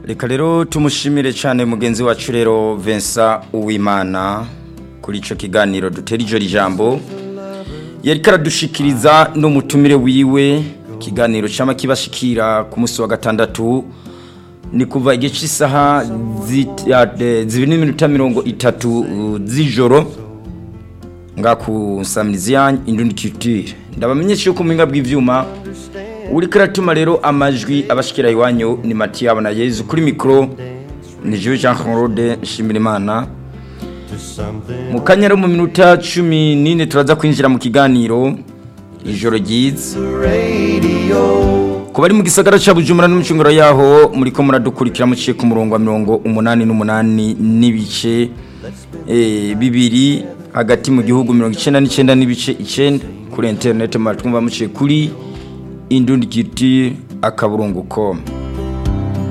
reka rero tumushimire cyane mugenzi wacu rero Vincent Uwimana kuri icyo kiganiro dutera ijoro ijambo yari karadushikiriza n'umutumire wiwe ikiganiro cyama kibashikira ku munsi wa gatandatu ni kuva igihe cy'isaha zibiri n'iminota mirongo itatu z'ijoro nga ku samiriziyanyi indundi kitire ndabamenyesha yuko muhinga bw'ibyuma uri karatuma rero amajwi abashikira iwanyu ni matiyabo na yezu kuri mikoro ni jewe jean claude nshimirimana mu kanya rero mu minota cumi n'ine turaza kwinjira mu kiganiro ijoro ryiza ku bari mu gisagara cya bujumbura n'umucunguro yaho muri ko muradukurikira muciye ku murongo wa mirongo umunani n'umunani n'ibice bibiri hagati mu gihugu mirongo icyenda n'icyenda n'ibice icyenda kuri interineti muratwumva muciye kuri indundi giti akaburungu koma